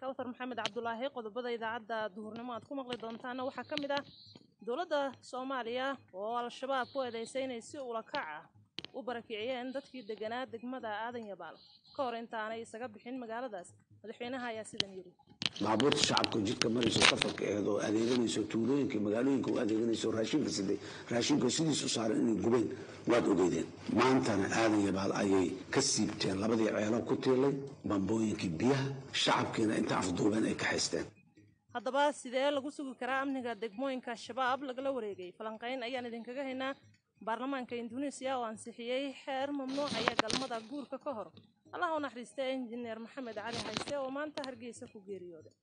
kawthar maxamed cabdulaahi qodobada idaacadda duhurnimo aad ku maqli doontaana waxaa ka mid ah dowladda soomaaliya oo al-shabaab ku eedeysay inay si ulakac ah u barakiciyeen dadkii deganaa degmada aadan yabaal ka hor intaanay isaga bixin magaaladaas madaxweynaha ayaa sidan yidhi baabuurta shacabka jidka marayso safarka aheed oo adeeganayso tuulooyinka magaalooyinka u adeeganayso raashinka siday raashinka sidiis u saaran inay gubeen waad ogeydeen maantana aadan yabaal ayay ka siibteen labadii ceelo ku tiilay bambooyinkii biyaha shacabkiina inta afduubeen ay ka haysteen haddaba sidee lagu sugi karaa amniga degmooyinka shabaab lagala wareegay falanqayn ayaan idinkaga haynaa baarlamaanka induneisiya oo ansixiyey xeer mamnuucaya galmada guurka ka hor allah u naxariista injineer maxamed cali hayste oo maanta hargeysa ku geeriyooday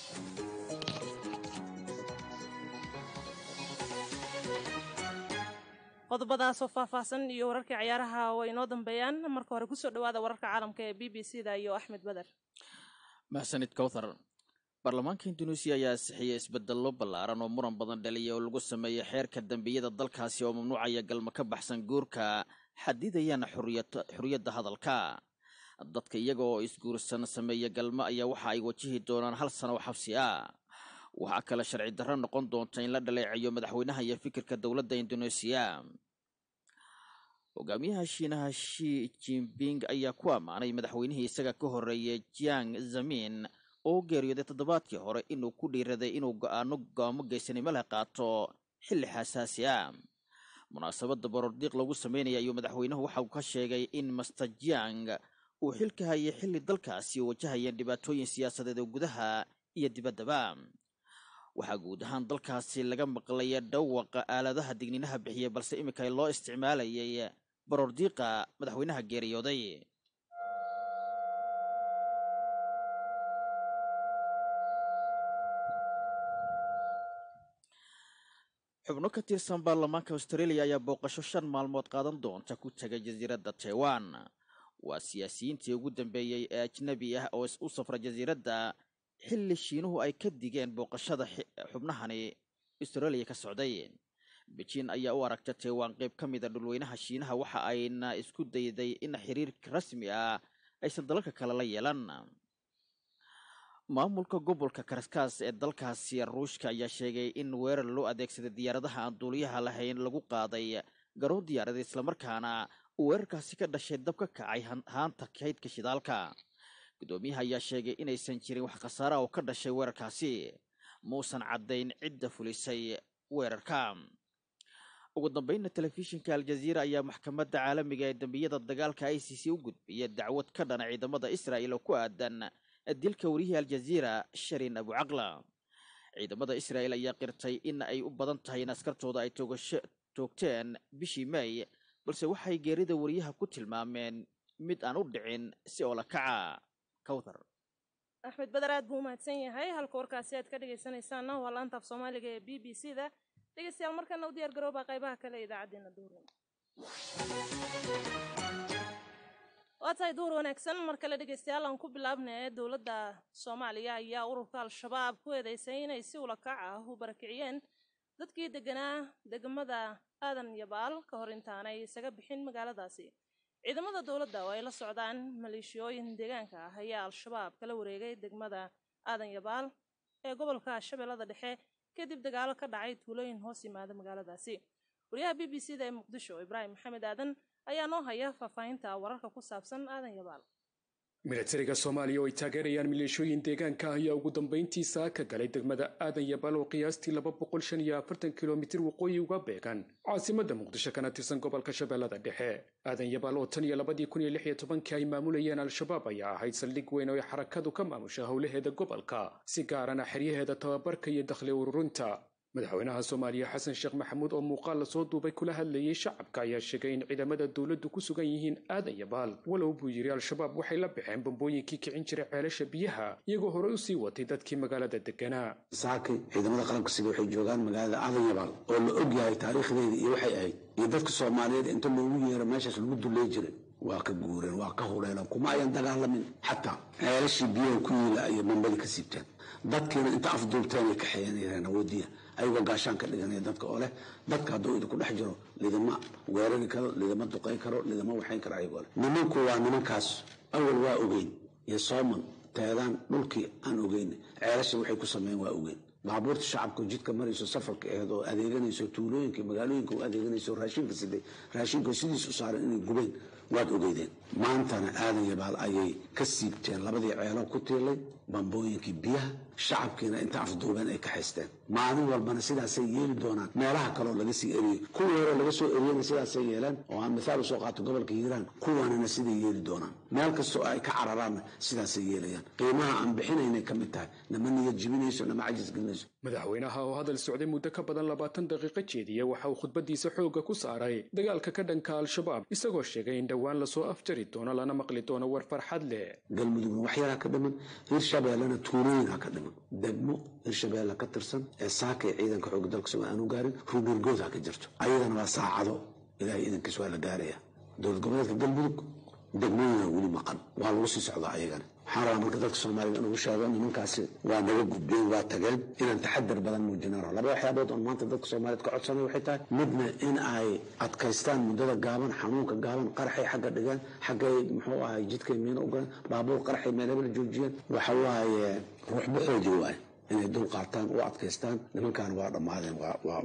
qodobadaasoo faahfaahsan iyo wararkii cayaaraha way inoo dambeeyaan marka hore kusoo dhawaada wararka caalamka ee b b c da iyo axmed beder mahsanid kowthar baarlamaanka induneisiya ayaa ansixiyey isbedello ballaaran oo muran badan dhaliya oo lagu sameeyey xeerka dembiyada dalkaasi oo mamnuucaya galmo ka baxsan guurka xadidayana xuriyadda hadalka dadka iyaga oo isguursan sameeya galmo ayaa waxa ay wajihi doonaan hal sano oo xabsi ah waxaa kale sharci darro noqon doonta in la dhaleecayo madaxweynaha iyo fikirka dowladda induneisiya hogaamiyaha shiinaha shi jinping ayaa ku ammaanay madaxweynihii isaga ka horreeyay jiang zamin oo geeriyooday toddobaadkii hore inuu ku dhiiraday inuu go-aano go'aamo geysanimo leh qaato xilli xasaasi ah munaasabadda borordiiq lagu sameynaya ayuu madaxweynuhu waxa uu ka sheegay in master jiang uu xilka hayay xilli dalkaasi oo wajahayeen dhibaatooyin siyaasadeed oo gudaha iyo dibaddaba waxaa guud ahaan dalkaasi laga maqlaya dhawaqa aaladaha digniinaha bixiyey balse iminka loo isticmaalayay borordiiqa madaxweynaha geeriyooday xubno ka tirsan baarlamaanka australia ayaa booqasho shan maalmood qaadan doonta ku tegay jasiiradda taiwan waa siyaasiyiintii ugu dambeeyey ee ajnabi ah oo u safra jasiiradda xilli shiinuhu ay ka digeen booqashada xubnahani australia ka socday bejiin ayaa u aragta taiwan qayb ka mida dhulweynaha shiinaha waxa ayna isku dayday in xiriir rasmi ah aysan dalalka kale la yeelan maamulka gobolka karaskaas ee dalkaasi ruushka ayaa sheegay in weerar loo adeegsaday diyaaradaha aan duuliyaha lahayn lagu qaaday garoon diyaaradeed islamarkaana uu weerarkaasi ka dhashay dab ka kacay haanta kaydka shidaalka gudoomiyaha ayaa sheegay inaysan jirin wax khasaara oo ka dhashay weerarkaasi muusan caddayn cidda fulisay weerarka ugu dambeynna telefishinka aljaziira ayaa maxkamadda caalamiga ee dembiyada dagaalka i c c u gudbiyay dacwad ka dhana ciidamada israa'il oo ku aadan dilka wariyihii aljaziira sharin abucaqla ciidamada israa'il ayaa qirtay in ay u badan tahay in askartooda ay toogasho toogteen bishii may balse waxay geerida wariyaha ku tilmaameen mid aan u dhicin si oo la kaca kawthar axmed beder aad buu umahadsan yahay halka warkaasi aad ka dhegaysanaysaana waa laanta af soomaaliga ee b b c da dhegeystayaal markana u diyaar garooba qaybaha kale ee idaacaddeenna duurnimo waa tahay duur wanaagsan mar kale dhegeystayaal aan ku bilaabnay dowladda soomaaliya ayaa ururka al-shabaab ku eedeysay inay si ulakac ah u barakiciyeen dadkii deganaa degmada aadan yabaal ka hor intaanay isaga bixin magaaladaasi ciidamada dowladda oo ay la socdaan maleeshiyooyin deegaanka ah ayaa al-shabaab kala wareegay degmada aadan yabaal ee gobolka shabeellada dhexe kadib dagaalo ka dhacay tuulooyin hoos yimaada magaaladaasi wariyaha b b c da ee muqdisho ibraahim maxamed aadan ayaa noo haya faahfaahinta wararka ku saabsan aadan yabaal milatariga soomaaliya oo ay taageerayaan maleeshooyin deegaanka ah ayaa ugu dambayntiisa ka galay degmada aadan yabaal oo qiyaastii laba boqol shan iyo afartan kilomitir waqooyi uga beegan caasimadda muqdisho kana tirsan gobolka shabeellada dhexe aadan yabaal oo tan iyo labadii kun iyo lix iyo tobankii ay maamulayeen al-shabaab ayaa ahayd saldhig weyn oo ay xarakadu ka maamusha howlaheeda gobolka si gaarana xeryaheeda tababarka iyo dakhli ururinta madaxweynaha soomaaliya xasan sheekh maxamuud oo muuqaal lasoo duubay kula hadlayay shacabka ayaa sheegay in ciidamada dowladdu ku sugan yihiin aadan yabaal walow buu yidhi al-shabaab waxay la baxeen bambooyinkii kicin jiray ceelasha biyaha iyagoo horey usii watay dadkii magaalada deganaa saakay ciidamada qaranka sida waxay joogaan magaalada aadan yabaal oo la og yahay taariikhdeeda iyo waxay ahayd iyo dadka soomaaliyeed inta loogu yeero meeshaas lagu dulley jiray waa ka guureen waa ka huleeleen kuma ayan dagaalamin xataa ceelashii biyaha ku yiila ayay bambadii ka siibteen dadkiina inta afduubteen ay kaxeeyanayeen awoodiya ayagoo gaashaan ka dhiganaya dadka oo leh dadka hadduu idinku dhex jiro lidama weerari karo lidama duqay karo lidama waxayn karo ayagoo leh nimanku waa nimankaas awal waa ogeyn iyo sooman teedaan dhulkii aan ogeyn ceelasha waxay ku sameyn waa ogeyn baabuurta shacabka jidka marayso safarka aheed oo adeeganayso tuulooyinka magaalooyinka u adeeganayso raashinka siday raashinka sidiis u saaran inay gubeen waad ogeydeen maantana aadan yabaal ayay ka siibteen labadii ceelo ku tiilay bambooyinkii biyaha shacabkiina inta afduubeen ay ka haysteen maalin walbana sidaasay yeeli doonaan meelaha kaleo laga sii eriyey kuwii hore laga soo eriyena sidaasay yeeleen oo aan mithaal usoo qaato gobolka hiiraan kuwanina siday yeeli doonaan meel kastoo ay ka cararaanna sidaasay yeelayaan qiimaha aan bixinaynay ka mid tahay nama niyad jibinayso nama cajis gelinayso madaxweynaha oo hadal socday muddo ka badan labaatan daqiiqo jeediya waxa uu khudbadiisa xoogga ku saaray dagaalka ka dhanka al-shabaab isagoo sheegay in dhowaan lasoo afjari doono lana maqli doono war farxad leh galmudugna waxyaraa ka dhiman hirshabeellena tuulooyinha ka dhiman degmo hirshabeelle ka tirsan ee saaka ee ciidanka xooga dalka soma aanu gaarin ruunirgood ha ka jirto ayadana waa saacado ilaahay idankiis waa la gaaraya dowlad goboleedka galmudug degmooyina weli maqan waa lagu sii socdaa ayagana waxaan rabaa marka dadka soomaalida in ugu sheego nimankaasi waa naga gudbeen waa tageen inaan taxadar badan muujina rabo laba waxyaabood oon maanta dadka soomaaliyeed ka codsanay waxay tahay midna in ay adkaystaan muddada gaaban xanuunka gaaban qaraxay xagga dhigaan xaggay muxuu ahay jidkay miino ugalaan baabuur qaraxay meelaba la joojiyaan waxa waaye ruuxba xooji waaye inay dul qaataan u adkaystaan nimankan waa dhammaadeen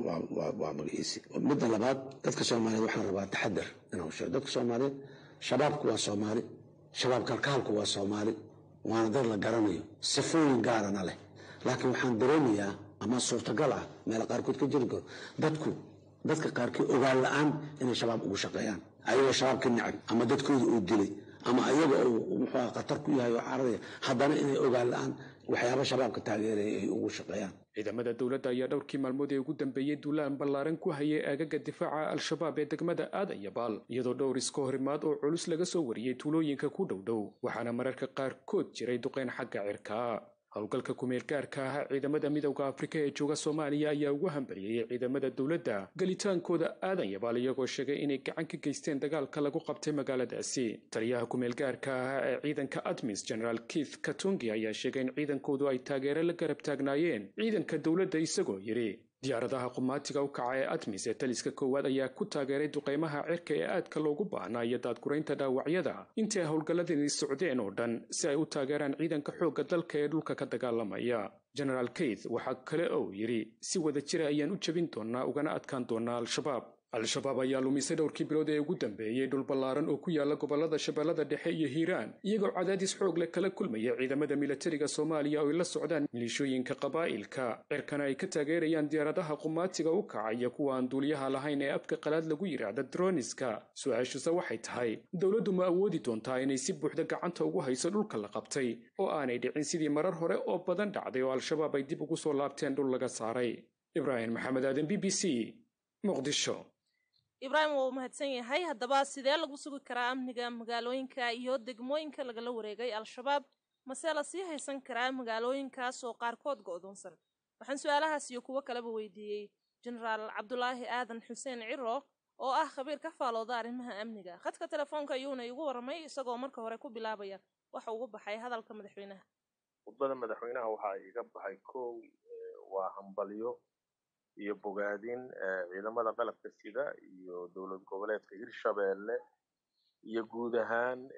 waa magaciisi midda labaad dadka soomaaliyeed waxaan rabaa taxadar inaan sheego dadka soomaaliyeed shabaabku waa soomaali shabaab kalkaalku waa soomaali waana dad la garanayo sifooyin gaarana leh laakiin waxaan dareemayaa ama suurtagal ah meela qaarkood ka jiri karo dadku dadka qaarkii ogaan la-aan inay shabaab ugu shaqeeyaan ayagoo shabaab ka necab ama dadkooda uu dilay ama ayaga uu muxuu khatar ku yahay oo cararaya haddana inay ogaan la-aan waxyaaba shabaabka taageeraya ay ugu shaqeeyaan ciidamada dowladda ayaa dhowrkii maalmood ee ugu dambeeyey duulaan ballaaran ku hayay aagaga difaaca al-shabaab ee degmada aadan yabaal iyadoo dhowr iska horimaad oo culus laga soo wariyey tuulooyinka ku dhowdhow waxaana mararka qaarkood jiray duqeyn xagga cirkaa howlgalka kumeel gaarka ah ciidamada midowda afrika ee jooga soomaaliya ayaa ugu hambalyeeyey ciidamada dowladda gelitaankooda aadan yabaal iyagoo sheegay inay gacan ka geysteen dagaalka lagu qabtay magaaladaasi taliyaha kumeel gaarka ah ee ciidanka admis generaal keith katungi ayaa sheegay in ciidankoodu ay taageero la garab taagnaayeen ciidanka dowladda isagoo yidhi diyaaradaha qumaatiga u kaca ee admis ee taliska koowaad ayaa ku taageeray duqaymaha cirka ee aadka loogu baahnaa iyo daadguraynta dhaawacyada intii ay howlgalladani socdeen oo dhan si ay u taageeraan ciidanka xoogga dalka ee dhulka ka dagaalamaya genaraal keith waxaa kale oo yidhi si wada jira ayaan u jebin doonnaa ugana adkaan doonnaa al-shabaab al-shabaab ayaa lumisay dhowrkii bilood ee ugu dambeeyey dhul ballaaran oo ku yaala gobollada shabeellada dhexe iyo hiiraan iyagoo cadaadis xoog leh kala kulmaya ciidamada milatariga soomaaliya oo ay la socdaan milishooyinka qabaa'ilka cirkana ay ka taageerayaan diyaaradaha qumaatiga u kaca iyo kuwa aan duuliyaha lahayn ee afka qalaad lagu yidhaahda droniska su-aashuse waxay tahay dowladdu ma awoodi doontaa inay si buuxda gacanta ugu hayso dhulka la qabtay oo aanay dhicin sidii marar hore oo badan dhacday oo al-shabaab ay dib ugu soo laabteen dhul laga saaray ibraahim maxamed aadan b b c muqdisho ibraahim waa uu mahadsan yahay haddaba sidee lagu sugi karaa amniga magaalooyinka iyo degmooyinka lagala wareegay al-shabaab mase la sii haysan karaa magaalooyinkaas oo qaarkood go'doonsan waxaan su-aalahaas iyo kuwo kaleba weydiiyey jenaraal cabdulaahi aadan xuseen ciro oo ah khabiir ka faalooda arrimaha amniga khadka telefoonka ayuuna iigu warramay isagoo marka hore ku bilaabaya waxa ugu baxay hadalka madaxweynaha khudbada madaxweynaha waxaa iga baxay kow waa hambalyo iyo bogaadin ciidamada qalabka sida iyo dowlad goboleedka hirshabeelle iyo guud ahaan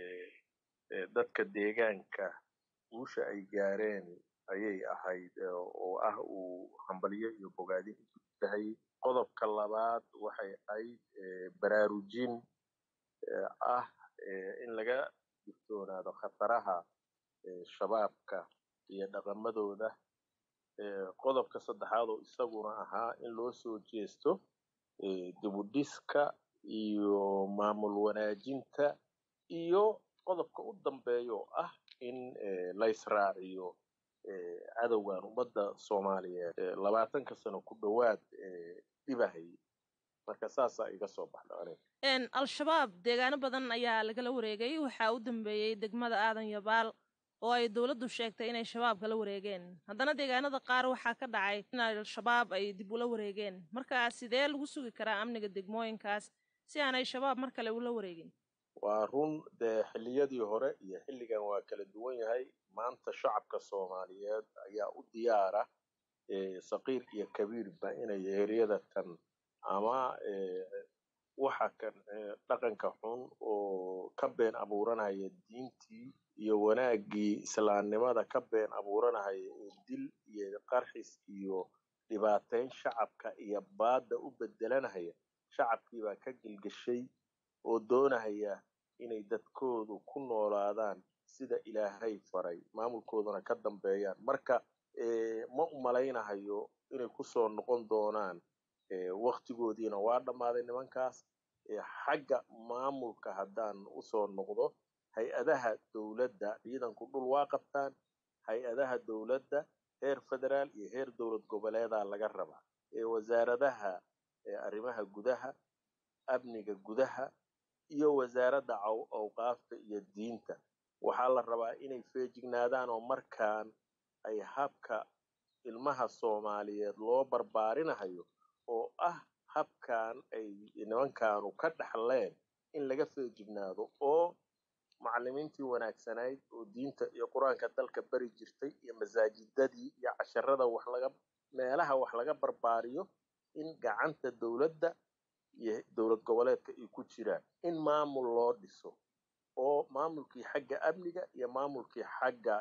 dadka deegaanka guusha ay gaareen ayay ahayd oo ah uu hambalyo iyo bogaadin tahay qodobka labaad waxay ahayd baraarujin ah in laga digtoonaado khataraha shabaabka iyo dhaqamadooda qodobka saddexaad oo isaguna ahaa in loo soo jeesto dibudhiska iyo maamul wanaajinta iyo qodobka u dambeeya oo ah in laysraaciyo cadowgan ummadda soomaaliyeed labaatanka sano ku dhowaad dhibahay marka saasaa iga soo baxda aniga al-shabaab deegaano badan ayaa lagala wareegay waxaa u dambeeyey degmada aadan yabaal oo ay dowladdu sheegtay inay shabaab kala wareegeen haddana deegaanada qaar waxaa ka dhacay in al-shabaab ay dib ula wareegeen markaa sidee lagu sugi karaa amniga degmooyinkaas si aanay shabaab mar kale ula wareegin waa run dee xilliyadii hore iyo xilligan waa kala duwan yahay maanta shacabka soomaaliyeed ayaa u diyaara saqiir iyo kabiirba inay eeryada tan ama waxa kan dhaqanka xun oo ka been abuuranaya diintii iyo wanaaggii islaamnimada ka been abuuranaya ee dil iyo qarxis iyo dhibaateyn shacabka iyo baadda u bedelanaya shacabkii baa ka gilgashay oo doonaya inay dadkoodu ku noolaadaan sida ilaahay faray maamulkooduna ka dambeeyaan marka ma u malaynahayo inay kusoo noqon doonaan waktigoodiina waa dhammaaday nimankaas xagga maamulka haddaan usoo noqdo hay-adaha dowladda ciidanku dhul waa qabtaan hay-adaha dowladda heer federaal iyo heer dowlad goboleedaa laga rabaa wasaaradaha arrimaha gudaha amniga gudaha iyo wasaaradda awqaafta iyo diinta waxaa la rabaa inay feejignaadaan oo markaan ay habka ilmaha soomaaliyeed loo barbaarinahayo oo ah habkan ay nimankaanu ka dhaxleen in laga feejignaado oo macallimiintii wanaagsanayd oo diinta iyo qur-aanka dalka beri jirtay iyo masaajidadii iyo casharada wax laga meelaha wax laga barbaariyo in gacanta dowladda iyo dowlad goboleedka ay ku jiraan in maamul loo dhiso oo maamulkii xagga amniga iyo maamulkii xagga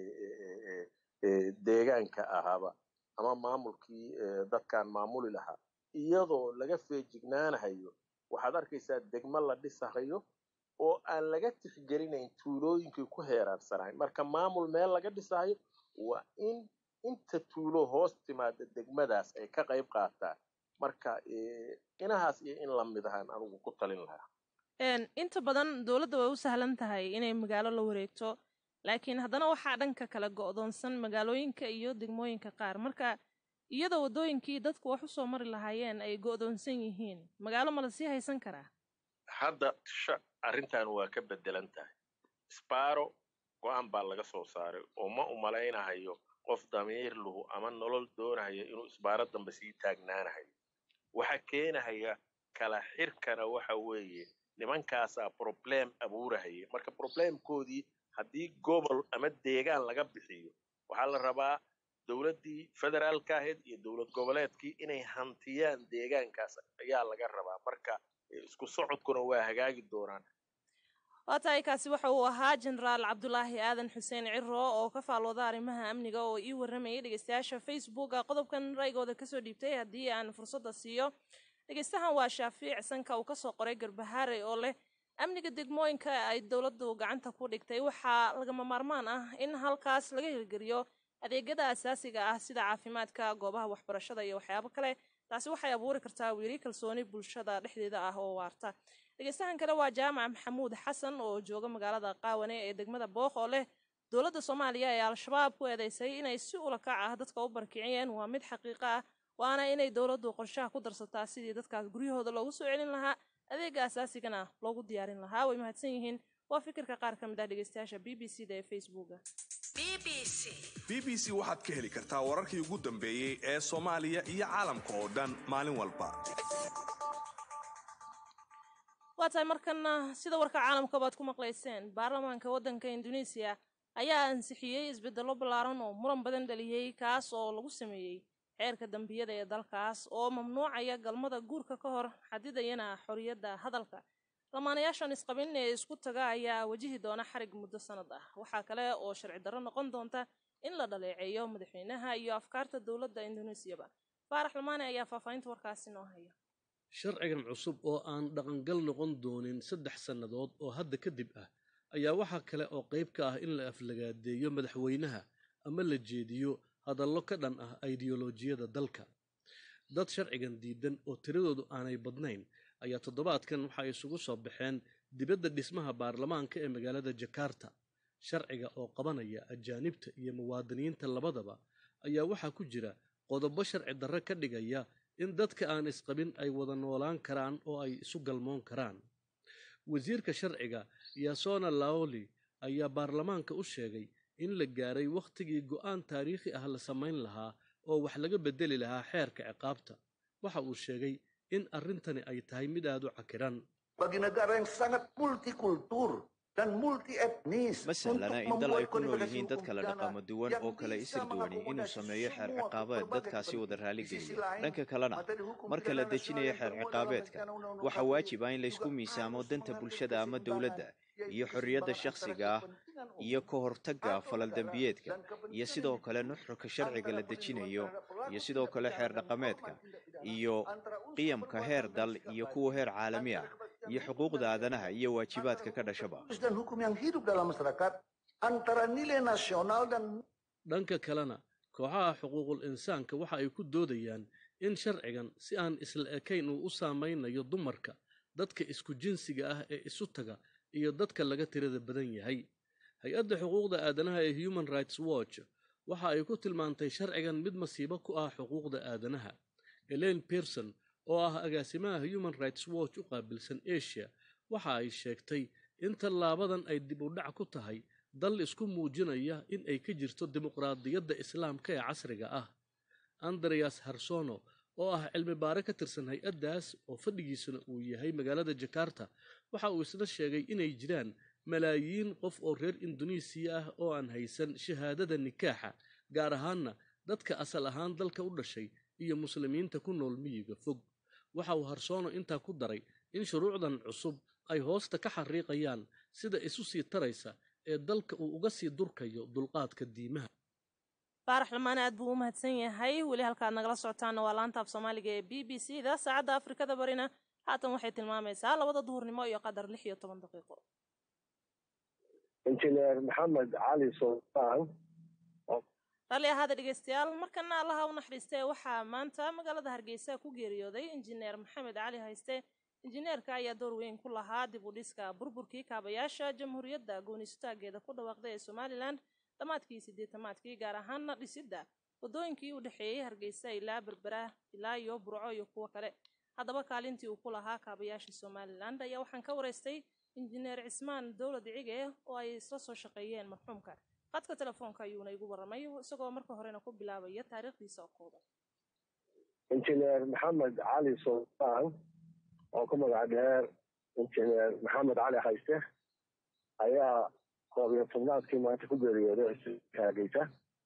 deegaanka ahaaba ama maamulkii dadkan maamuli lahaa iyadoo laga feejignaanahayo waxaad arkaysaa degmo la dhisahayo oo aan laga tixgelinayn tuulooyinkii ku heeraarsanayn marka maamul meel laga dhisahayo waa in inta tuulo hoos timaada degmadaas ay ka qayb qaataan marka inahaas iyo in lamid ahaan anugu ku talin lahaa inta badan dowladda way u sahlan tahay inay magaalo la wareegto laakiin haddana waxaa dhanka kala go'doonsan magaalooyinka iyo degmooyinka qaar marka iyadoo waddooyinkii dadku wax usoo mari lahaayeen ay go'doonsan yihiin magaalo ma la sii haysan karaa hadda arrintan waa ka bedelan tahay sbaro go-aan baa laga soo saaray oo ma u malaynahayo qof damiir lahu ama nolol doonahaya inuu isbaaro dambe sii taagnaanahayo waxa keenahaya kala xirkana waxa weeye nimankaasaa problem abuurahaya marka problemkoodii haddii gobol ama deegaan laga bixiyo waxaa la rabaa dowladdii federaalka ahayd iyo dowlad goboleedkii inay hantiyaan deegaankaas ayaa laga rabaa marka isku socodkuna waa hagaagi doonaan waa tahay kaasi waxa uu ahaa jenaraal cabdulaahi aadan xuseen ciro oo ka faalooda arrimaha amniga oo ii warramayay dhegeystayaasha facebooka qodobkan raygooda kasoo dhiibtay haddii aan fursadda siiyo dhegeystahan waa shaafiic sanka uu kasoo qoray garbahaare oo leh amniga degmooyinka ay dowladdu gacanta ku dhigtay waxaa lagama maarmaan ah in halkaas laga hirgeliyo adeegyada asaasiga ah sida caafimaadka goobaha waxbarashada iyo waxyaabo kale taasi waxay abuuri kartaa wiili kalsooni bulshada dhexdeeda ah oo waarta dhegeystahan kale waa jaamac maxamuud xasan oo jooga magaalada qaawane ee degmada booq oo leh dowladda soomaaliya ee al-shabaab ku eedeysay inay si ulakac ah dadka u barkiciyeen waa mid xaqiiqo ah waana inay dowladdu qorshaha ku darsataa sidii dadkaas guryahooda loogu soo celin lahaa adeega asaasigana loogu diyaarin lahaa way mahadsan yihiin waa fikirka qaar ka mid ah dhegeystayaasha b b c da ee facebooka b b c waxaad ka heli kartaa wararkii ugu dambeeyey ee soomaaliya iyo caalamka oo dhan maalin walba waa tahay markana sida warka caalamka baad ku maqlayseen baarlamaanka waddanka induneisiya ayaa ansixiyey isbeddello ballaaran oo muran badan dhaliyey kaas oo lagu sameeyey xeerka dambiyada ee dalkaas oo mamnuucaya galmada guurka ka hor xadidayana xorriyadda hadalka lamaanayaashan isqabin ee isku taga ayaa wajihi doona xarig muddo sanad ah waxaa kale oo sharci darro noqon doonta in la dhaleeceeyo madaxweynaha iyo afkaarta dowladda induneisiyaba faarax lamaane ayaa faahfaahinta warkaasi noo haya sharcigan cusub oo aan dhaqangal noqon doonin saddex sannadood oo hadda kadib ah ayaa waxaa kale oo qayb ka ah in la aflagaadeeyo madaxweynaha ama la jeediyo hadallo ka dhan ah aidiyolojiyada dalka dad sharcigan diidan oo tiradoodu aanay badnayn ayaa toddobaadkan waxay isugu soo baxeen dibadda dhismaha baarlamaanka ee magaalada jakarta sharciga oo qabanaya ajaanibta iyo muwaadiniinta labadaba ayaa waxaa ku jira qodobo sharci darre ka dhigaya in dadka aan isqabin ay wada noolaan karaan oo ay isu galmoon karaan wasiirka sharciga yasona laoli ayaa baarlamaanka u sheegay in la gaaray wakhtigii go'aan taariikhi ah la samayn lahaa oo wax laga beddeli lahaa xeerka ciqaabta waxa uu sheegay in arrintani ay tahay mid aad u cakiran bagi negara yang sangat multikultur ma sahlana in dal ay ku nool yihiin dad kala dhaqamo duwan oo kala isir duwani inuu sameeyo xeer ciqaabeed dadkaasi wada raaligeliya dhanka kalena marka la dejinayo xeer ciqaabeedka waxaa waajib ah in laysku miisaamo danta bulshada ama dowladda iyo xorriyadda shakhsiga ah iyo ka hortagga falal dembiyeedka iyo sidoo kale nuxurka sharciga la dejinayo iyo sidoo kale xeer dhaqameedka iyo qiyamka heer dal iyo kuwa heer caalami ah iyo xuquuqda aadanaha iyo waajibaadka ka dhashaba dhanka kalena kooxaha xuquuqul insaanka waxa ay ku doodayaan in sharcigan si aan isla ekayn uu u saamaynayo dumarka dadka isku jinsiga ah ee isu taga iyo dadka laga tirada badan yahay hay-adda xuquuqda aadanaha ee human rights watch waxa ay ku tilmaantay sharcigan mid masiibo ku ah xuquuqda aadanaha elaine pearson oo ah agaasimaha human rights watch u qaabilsan asia waxa ay sheegtay in tallaabadan ay dib u dhac ku tahay dal isku muujinaya in ay ka jirto dimuqraadiyadda islaamka ee casriga ah andreas harsono oo ah cilmi baare ka tirsan hay-addaas oo fadhigiisuna uu yahay magaalada jakarta waxa uu isna sheegay inay jiraan malaayiin qof oo reer indonesiya ah oo aan haysan shahaadada nikaaxa gaar ahaanna dadka asal ahaan dalka u dhashay iyo muslimiinta ku nool miyiga fog waxa uu harsoono intaa ku daray in shuruucdan cusub ay hoosta ka xariiqayaan sida isu sii taraysa ee dalka uu uga sii durkayo dulqaadka diimaha faarax lamaane aad buu u mahadsan yahay weli halkaad nagala socotaana waa laanta af soomaaliga ee b b c da saacadda afrikada barina haatan waxay tilmaamaysaa labada duhurnimo iyo qadar lix iyo toban daqiiqo injineer maxamed cali sultaan raalli ahaada dhegeystayaal markana allaha u naxariistee waxaa maanta magaalada hargeysa ku geeriyooday injineer maxamed cali hayste injineerka ayaa door weyn ku lahaa dib u dhiska burburkii kaabayaasha jamhuuriyadda goonistaageeda ku dhawaaqday ee somalilan dhammaadkii sideetamaadkii gaar ahaana dhisidda waddooyinkii u dhexeeyey hargeysa ilaa berbera ilaa iyo burco iyo kuwo kale haddaba kaalintii uu ku lahaa kaabayaasha somalilan ayaa waxaan ka waraystay injineer cismaan dowlad cige oo ay isla soo shaqeeyeen marxuumka qadka telefoonka ayuuna igu warramay isagoo marka horena ku bilaabaya taariikhdiisa oo kooban injineer maxamed cali sultaan oo ku magac dheer injineer maxamed cali hayste ayaa koob iyo tobnaadkii maanta ku geeriyooday kaageysa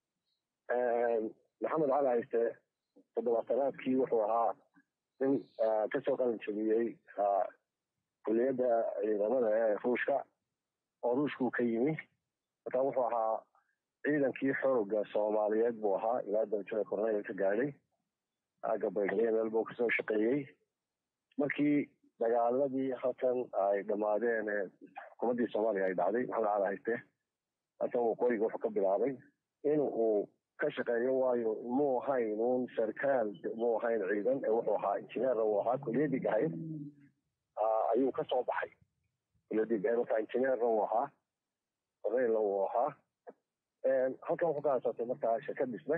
maxamed cali hayste toddobaatanaadkii wuxuu ahaa nin kasoo qalin jabiyey kuliyadda ciidamada ee ruushka oo ruushkuu ka yimi marka wuxuu ahaa ciidankii xooga soomaaliyeed buu ahaa ilaa darajada korneyl ka gaadhay agga baydhabo meel buu kasoo shaqeeyey markii dagaaladii halkan ay dhammaadeen ee xukuumaddii soomaaliya ay dhacday maxamed cali hayste halkan waqooyiga wuxuu ka bilaabay in uu ka shaqeeyo waayo muu ahayn uun sarkaal muu ahayn ciidan ee wuxuu ahaa injineerna uu ahaa kuliyadii gahayd ayuu ka soo baxay kuliyadii gahayd marka injineerna uu ahaa korneylna uu ahaa halkan wuxuu ka hasaatay markaa shirkad dhisme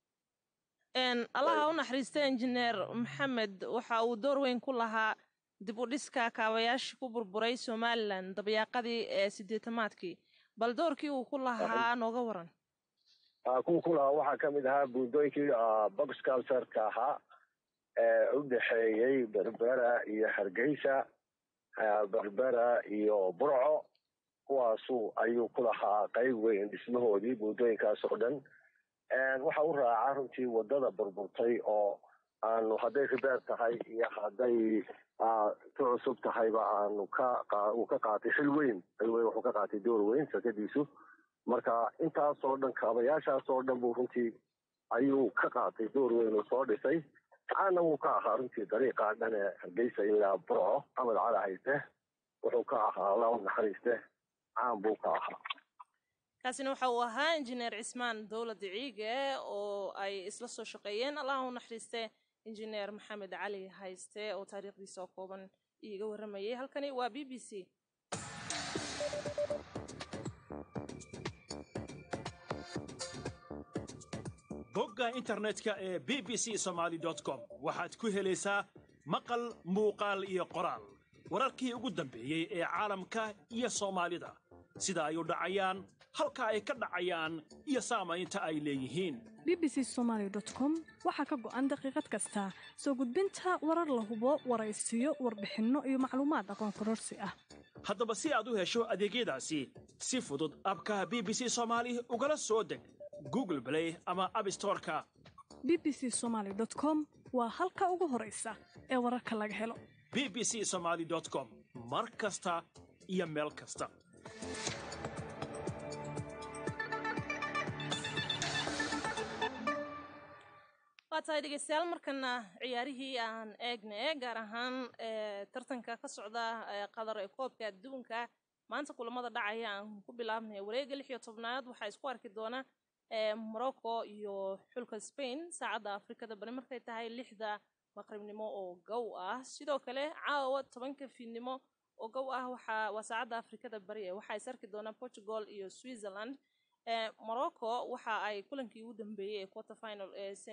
allaha u naxariista injineer maxamed waxa uu door weyn ku lahaa dib u dhiska kaabayaashii ku burburay somalilan dabyaaqadii ee sideetamaadkii bal doorkii uu ku lahaa nooga waran kuwa ku lahaa waxaa ka mid ahaa buundooyinkii box culturka ahaa ee u dhexeeyey berbera iyo hargeysa berbera iyo burco kuwaasu ayuu ku lahaa qayb weyn dhismahoodii buundooyinkaas oo dhan waxa u raaca runtii waddada burburtay oo aanu hadday ribeer tahay iyo hadday ku cusub tahayba aanu ka uu ka qaatay xil weyn xil weyn wuxuu ka qaatay door weyn shirkadiisu marka intaasoo dhan kaabayaashaas oo dhan buu runtii ayuu ka qaatay door weyn uu soo dhisay caana wuu ka ahaa runtii dariiqa dhan ee hargeysa ilaa burco maxamed cali hayste wuxuu ka ahaa alla u naxariiste caan buu ka ahaa kaasina waxa uu ahaa injineer cismaan dowlad ciige oo ay isla soo shaqeeyeen allaha u naxariiste injineer maxamed cali hayste oo taariikhdiisa oo kooban iiga warramayay halkani waa b b c bogga internetka ee b b c somaali com waxaad ku helaysaa maqal muuqaal iyo qoraal wararkii ugu dambeeyey ee caalamka iyo soomaalida sida ay u dhacayaan halka ay ka dhacayaan iyo saamaynta ay leeyihiin b b c somaali com waxaa ka go'an daqiiqad kasta soo gudbinta warar la hubo waraysiyo warbixinno iyo macluumaad aqoon kororsi ah haddaba si aad u hesho adeegyadaasi si fudud abka b b c soomaali ugala soo deg google play ama abstoreka b b c somaali com waa halka ugu horaysa ee wararka laga helo b b c somaali com mar kasta iyo meel kasta waa tahay dhegeystayaal markana ciyaarihii aan eegne gaar ahaan tartanka ka socda qadar ee koobka adduunka maanta kulamada dhacaya aan ku bilaabnay wareega lix iyo tobnaad waxaa isku arki doona morocco iyo xulka spain saacadda afrikada bari markay tahay lixda maqribnimo oo gow ah sidoo kale caawa tobanka fiidnimo oo gow ah waa saacadda afrikada bari ee waxaa is arki doona portugal iyo switzerland morocco waxa ay kulankii ugu dambeeyey ee quarterfinal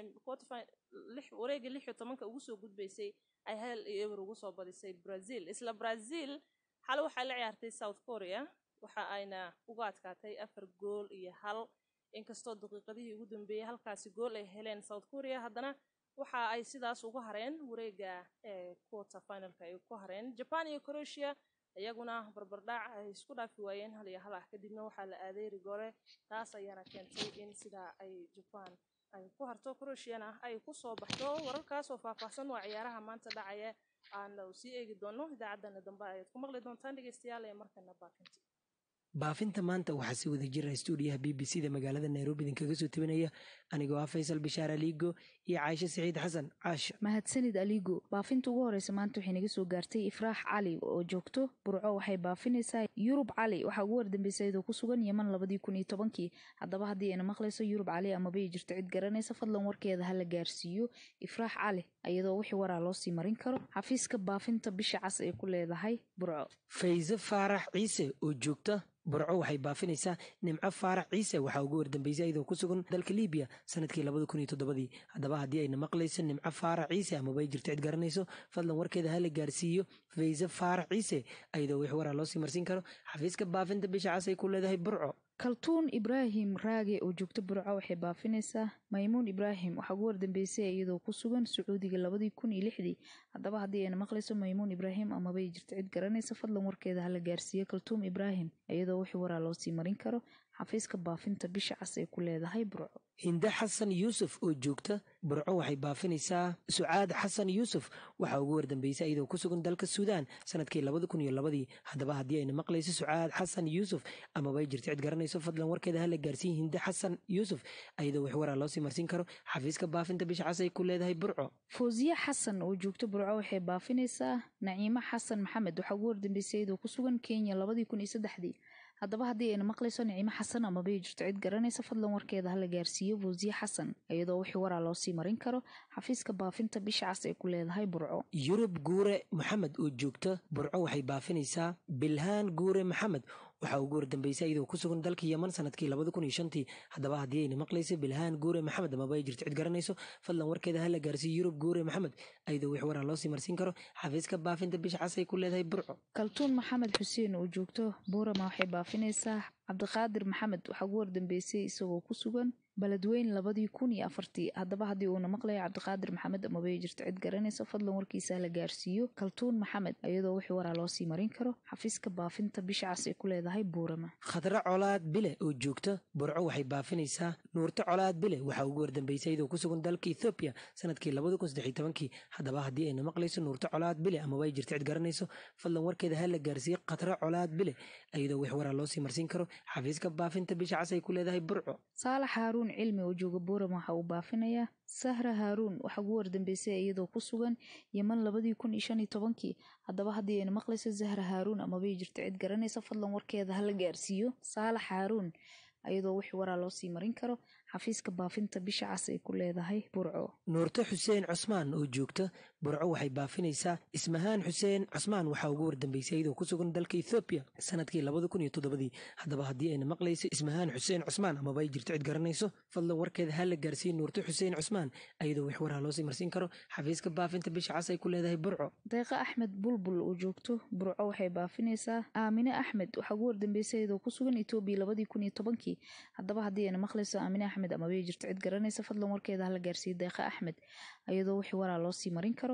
wareega lix iyo tobanka ugu soo gudbaysay ay hal iyo eber ugu soo badisay brazil isla brazil xale waxay la ciyaartay south korea waxa ayna uga adkaatay afar gool iyo hal inkastoo daqiiqadihii ugu dambeeyey halkaasi gool ay heleen south korea haddana waxa ay sidaas ugu hareen wareega quarter finalka ay ku hareen japan iyo croatia iyaguna barbardhac ay isku dhaafi waayeen hal iyo hal ah kadibna waxaa la aaday rigore taas ayaana keentay in sidaa ay jaban ay ku harto croatiana ay kusoo baxdo wararkaas oo faahfaahsan waa ciyaaraha maanta dhacaya aan sii eegi doono idaacaddana dambe ayaad ku maqli doontaan dhegeystayaal ee markana baakinti baafinta maanta waxaa si wada jira stuudiyaha b b c da magaalada nairobi idinkaga soo tebinaya anigoo ah faysal bishaar aliigo iyo caashe siciid xasan caasha mahadsanid aliigo baafinta ugu horeysa maanta waxay naga soo gaartay ifraax cali oo joogto burco waxay baafinaysaa yurub cali waxaa ugu wardambaysa iyadoo ku sugan yeman labadii kun iyo tobankii haddaba haddii ayna maqlayso yurub cali amaba ay jirto cid garanaysa fadlan warkeeda hala gaarsiiyo ifraax cali iyadoo wixii waraa loo sii marin karo xafiiska baafinta bisha cas ay ku leedahay burco fayse faarax ciise oo joogta burco waxay baafinaysaa nimco faarax ciise waxaa ugu wardambeysay iyadoo ku sugan dalka libiya sanadkii labada kun iyo toddobadii haddaba haddii ayna maqlayso nimco faarax ciise amaba ay jirto cid garanayso fadlan warkeeda hala gaarsiiyo fayse faarax ciise iyadoo wix waraa loo sii marsiin karo xafiiska baafinta bisha cas ay ku leedahay burco kaltuun ibraahim raage oo joogto burco waxay baafinaysaa maymuun ibraahim waxaa ugu wardambeysay iyadoo ku sugan sacuudiga labadii kun iyo lixdii haddaba haddii ayna maqlayso maymuun ibraahim amaba ay jirto cid garanaysa fadlan warkeeda hala gaarsiiyo kaltuum ibraahim iyadoo wixii waraa loo sii marin karo xafiiska baafinta bisha cas ay ku leedahay burco hinde xasan yuusuf oo joogta burco waxay baafinaysaa sucaad xasan yuusuf waxaa ugu wardambeysay iyadoo ku sugan dalka suudaan sanadkii labada kun iyo labadii haddaba haddii ayna maqlayso sucaad xasan yuusuf amaba ay jirto cid garanayso fadlan warkeeda hala gaarsiin hinde xasan yuusuf iyadoo wax waraa loosii marsiin karo xafiiska baafinta bisha cas ay ku leedahay burco fawsiye xasan oo joogto burco waxay baafinaysaa naciimo xasan maxamed waxaa ugu wardambeysay iyadoo ku sugan kenya labadii kun iyo saddexdii haddaba haddii ayna maqlayso nicimo xasan amaba ay jirto cid garanaysa fadlan warkeeda hala gaarsiiyo fawsiye xasan iyadoo wixii waraa loo sii marin karo xafiiska baafinta bisha cas ay ku leedahay burco yurub guure maxamed oo joogta burco waxay baafinaysaa bilhaan guure maxamed waxaa ugu wardambeysay iyadoo ku sugan dalka yeman sanadkii labada kun iyo shantii haddaba haddii ayna maqlayso bilhaan guure maxamed amaba ay jirto cid garanayso fadlan warkeeda hala gaarsiiyo yurub guure maxamed iyadoo wix waraa loosii marsiin karo xafiiska baafinta bisha cas ay ku leedahay burco kaltuun maxamed xuseen oo joogto buurama waxay baafinaysaa cabdiqaadir maxamed waxaa ugu wardambeysay isagoo ku sugan baledweyn labadii kun iyo afartii haddaba haddii uuna maqlayo cabdiqaadir maxamed amaba ay jirto cid garanaysa fadlan warkiisa la gaarsiiyo kaltuun maxamed iyadoo wixii waraa loo sii marin karo xafiiska baafinta bisha cas ay ku leedahay buurama khadre colaad bile oo joogta burco waxay baafinaysaa nuurto colaad bile waxaa ugu wardambeysay iyadoo ku sugan dalka ethoobiya sanadkii labada kun saddex iyo tobankii haddaba haddii ayna maqlayso nuurto colaad bile amaba ay jirto cid garanayso fadlan warkeeda ha la gaarsiiyo khadre colaad bile iyadoo wix waraa loosii marsiin karo xafiiska baafinta bisha cas ay ku leedahay burco saalax haaruun cilmi oo jooga buuram waxa uu baafinayaa sahra haaruun waxaa ugu wardambeysay iyadoo ku sugan yeman labadii kun iyo shan iyo tobankii haddaba haddii ayna maqlayso sahra haaruun amaba ay jirto cid garanaysa fadlan warkeeda hala gaarsiiyo saalax haaruun iyadoo wixii waraa loo sii marin karo xafiiska baafinta bisha cas ay ku leedahay burco nuurto xuseen cusmaan oo joogta burco waxay baafinaysaa ismahaan xuseen cusmaan waxaa ugu wardambeysay iyadoo ku sugan dalka ethoobiya sanadkii labada kun iyo toddobadii haddaba haddii ayna maqlayso ismahaan xuseen cusmaan amaba ay jirto cid garanayso fadlan warkeeda ha la gaarsiiye nuurto xuseen cusmaan iyadoo wix waraa loosii marsiin karo xafiiska baafinta bisha cas ay ku leedahay burco deeqa axmed bulbul oo joogto burco waxay baafinaysaa aamine axmed waxaa ugu wardambeysay iyadoo ku sugan etoobiya labadii kun iyo tobankii haddaba haddii ayna maqlayso aamine axmed amaba ay jirto cid garanaysa fadlan warkeeda hala gaarsiiye deeqa axmed iyadoo wixii waraa loo sii marin karo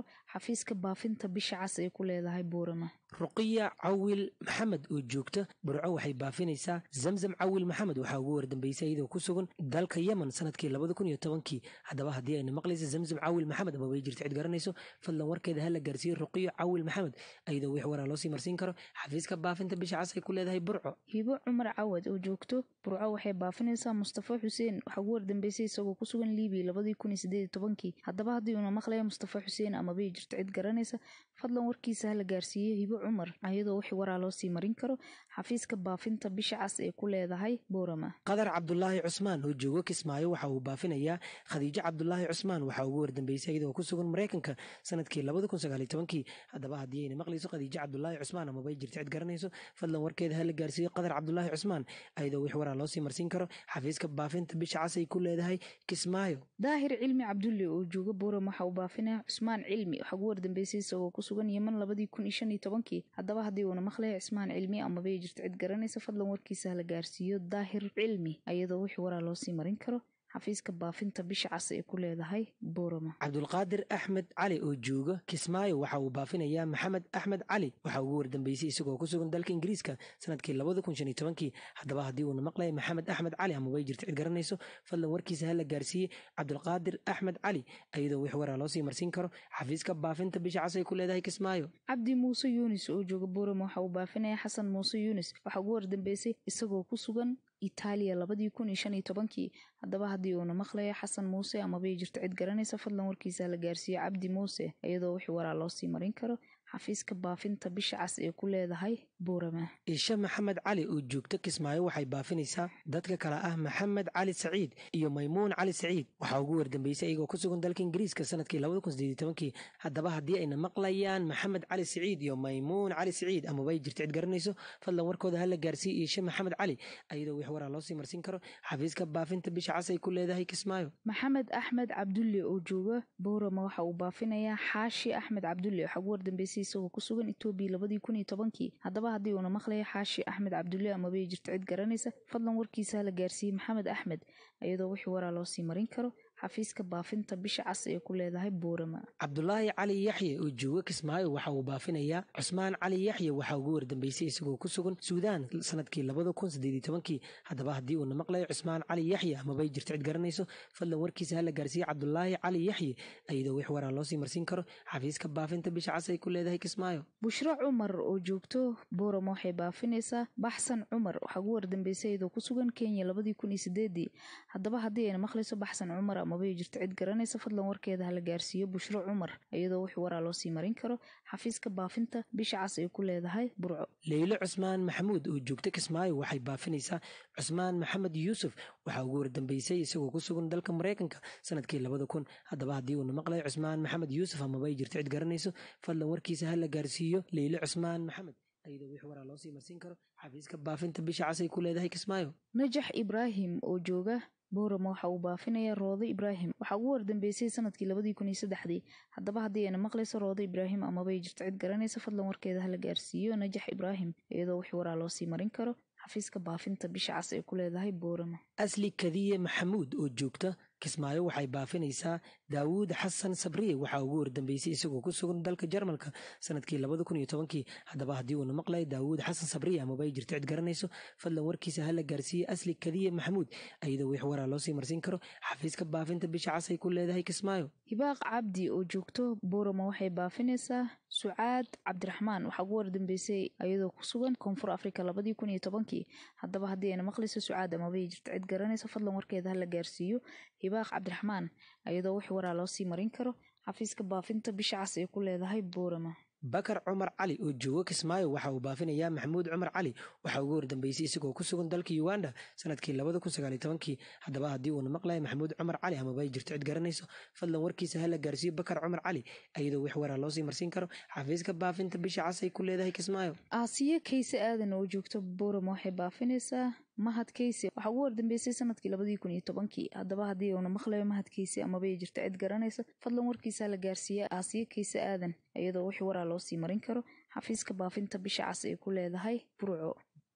karo xafiiska baafinta bisha cas ee ku leedahay buurama ruqiya cawil maxamed oo joogta burco waxay baafinaysaa zamzam cawil maxamed waxaa ugu wardambeysay iyadoo ku sugan dalka yemen sanadkii labada kun iyo tobankii haddaba haddii ayna maqlaysa zamzam cawil maxamed ama bay jirta cid garanayso fadlan warkeeda hala gaarsiiyo ruqiyo cawil maxamed iyadoo wix waraa loosii marsiin karo xafiiska baafinta bisha cas ay ku leedahay burco hibo cumar cawad oo joogto burco waxay baafinaysaa mustafa xuseen waxaa ugu wardambeysay isagoo ku sugan liibiya labadii kun iyo sideed iyo tobankii haddaba haddii uuna maqlaya mustafa xuseen ama bay jirto cid garanaysa fadlan warkiisa hala gaarsiiyo hibo cumar ayadoo wixii waraa loo sii marin karo xafiiska baafinta bisha cas ee ku leedahay boorama qadar cabdulaahi cusmaan oo joogo kismaayo waxa uu baafinayaa khadiijo cabdulaahi cusmaan waxaa ugu wardambeysay iyadoo ku sugan maraykanka sanadkii labada kun sagaal iyo tobankii haddaba haddii ayna maqlayso khadiijo cabdulaahi cusmaan ama bay jirta cid garanayso fadlan warkeeda hala gaarsiiyo qadar cabdulaahi cusmaan ayadoo wix waraa loo sii marsiin karo xafiiska baafinta bisha cas ay ku leedahay kismaayo daahir cilmi cabdulle oo jooga boorama waxa uu baafinaya cusmaan cilmi waxaa ugu wardambeysay isagoo ku sugan yeman labadii kun iyo shan iyo tobankii haddaba haddii uuna maqlaya cismaan cilmi ama bay jirto cid garanaysa fadlan warkiisa hala gaarsiiyo daahir cilmi ayadoo wixii waraa loo sii marin karo xafiiska baafinta bisha cas ee ku leedahay boorama cabdulqaadir axmed cali oo jooga kismaayo waxa uu baafinayaa maxamed axmed cali waxaa ugu wardambeysay isagoo ku sugan dalka ingiriiska sanadkii labada kun shan iyo tobankii haddaba haddii uuna maqlaya maxamed axmed cali ama way jirta cid garanayso fadlan warkiisa hala gaarsiiyey cabdulqaadir axmed cali iyadoo wix waraa loo sii marsiin karo xafiiska baafinta bisha cas ay ku leedahay kismaayo cabdi muuse yuunis oo jooga boorama waxa uu baafinaya xasan muuse yuunis waxaa ugu wardambeysay isagoo ku sugan itaaliya labadii kun iyo shan iyo tobankii haddaba haddii uuna maqlaya xasan muuse amabay jirto cid garanaysa fadlan warkiisa la gaarsiiyo cabdi muuse iyadoo wixii waraa loo sii marin karo xafiiska baafinta bisha cas ee ku leedahay buurama isha maxamed cali oo joogta kismaayo waxay baafinaysaa dadka kale ah maxamed cali saciid iyo maymuun cali saciid waxaa ugu wardambeysay iyagoo ku sugan dalka ingiriiska sanadkii labada kun sideed iyo tobankii haddaba haddii ayna maqlayaan maxamed cali saciid iyo maymuun cali saciid amabay jirta cid garanayso fadlan warkooda hala gaarsiiyo isha maxamed cali iyadoo wix waraa loo sii marsiin karo xafiiska baafinta bisha cas ay ku leedahay kismaayo maxamed axmed cabdulle oo jooga boorama waxa uu baafinayaa xaashi axmed cabdulle waxaa ugu wardambeysay isagoo ku sugan etoobiya labadii kun iyo tobankii haddaba haddii uuna maqlaya xaashi axmed cabdulle amabay jirto cid garanaysa fadlan warkiisa hala gaarsiiyey maxamed axmed iyadoo wixii waraa loo sii marin karo xafiiska baafinta bisha cas ee ku leedahay boorama cabdulaahi cali yaxye oo jooga kismaayo waxa uu baafinayaa cusmaan cali yaxye waxaa ugu wardambeysay isagoo ku sugan suudaan sanadkii labada kun sideed iyo tobankii haddaba haddii uuna maqlayo cusmaan cali yaxye amabay jirto cid garanayso fadlan warkiisa hala gaarsiiye cabdulaahi cali yaxye iyadoo wix waraa loo sii marsiin karo xafiiska baafinta bisha cas ay ku leedahay kismaayo bushro cumar oo joogto boorama waxay baafinaysaa baxsan cumar waxaa ugu wardambeysay iyadoo ku sugan kenya labadii kun iyo sideedii haddaba haddii ayna maqlayso baxsan cumar amabay jirto cid garanaysa fadlan warkeeda hala gaarsiiyo bushro cumar iyadoo wix waraa loo sii marin karo xafiiska baafinta bisha cas ay ku leedahay burco leylo cusmaan maxamuud oo joogta kismaayo waxay baafinaysaa cusmaan maxamed yuusuf waxaa ugu wardambeysay isagoo ku sugan dalka maraykanka sanadkii labada kun haddaba haddii uuna maqlayo cusmaan maxamed yuusuf amabay jirto cid garanayso fadlan warkiisa hala gaarsiiyo leylo cusmaan maxamed iyadoo wix waraa loo sii marsiin karo xafiiska baafinta bisha cas ay ku leedahay kismaayo najax ibraahim oo jooga boorama waxa uu baafinayaa roode ibraahim waxaa ugu wardambeysay sanadkii labadii kun iyo saddexdii haddaba haddii ayna maqlayso roode ibraahim amabay jirto cid garanaysa fadlan warkeeda hala gaarsiiyo najax ibraahim iyadoo wix waraa loo sii marin karo xafiiska baafinta bisha cas ee ku leedahay boorama asli kadiye maxamuud oo joogta kismaayo waxay baafinaysaa daawuud xasan sabriye waxaa ugu wardambeysay isagoo ku sugan dalka jarmalka sanadkii labada kun iyo tobankii haddaba haddii uuna maqlayo daawuud xasan sabriye amabay jirto cid garanayso fadlan warkiisa hala gaarsiiye asli kadiye maxamuud iyadoo wix waraa loo sii marsiin karo xafiiska baafinta bisha cas ay ku leedahay kismaayo hibaaq cabdi oo joogto boorama waxay baafinaysaa sucaad cabdiraxmaan waxaa ugu wardambeysay iyadoo ku sugan koonfur afrika labadii kun iyo tobankii haddaba haddii ayna maqlayso sucaad amabay jirto cid garanaysa fadlan warkeeda hala gaarsiiyo hibaaq cabdiraxmaan iyadoo wix waraa loo sii marin karo xafiiska baafinta bisha cas ee ku leedahay boorama bakar cumar cali oo jooga kismaayo waxa uu baafinayaa maxamuud cumar cali waxaa ugu wardambeysay isagoo ku sugan dalka uganda sanadkii labada kun sagaal iyo tobankii haddaba haddii uuna maqlayo maxamuud cumar cali amaba ay jirto cid garanayso fadlan warkiisa hala gaarsiiyo bakar cumar cali iyadoo wix waraa loo sii marsiin karo xafiiska baafinta bisha cas ay ku leedahay kismaayo aasiye kayse aadan oo joogto boorama waxay baafinaysaa mahad kayse waxaa ugu wardambeysay sanadkii labadii kun iyo tobankii haddaba haddii uuna maqlayo mahad kayse amabay jirto cid garanaysa fadlan warkiisa la gaarsiiya aasiye kayse aadan iyadoo wix waraa loo sii marin karo xafiiska baafinta bisha cas ay ku leedahay burco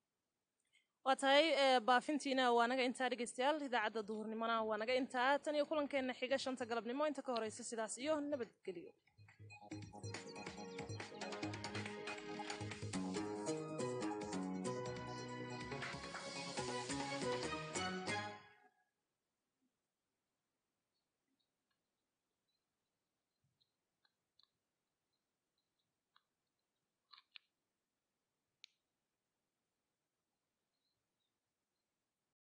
waa tahay baafintiina waa naga intaa dhegeystayaal idaacadda duhurnimona waa naga intaa tan iyo kulankeena xiga shanta galabnimo inta ka horeysa sidaas iyo nabadgelyo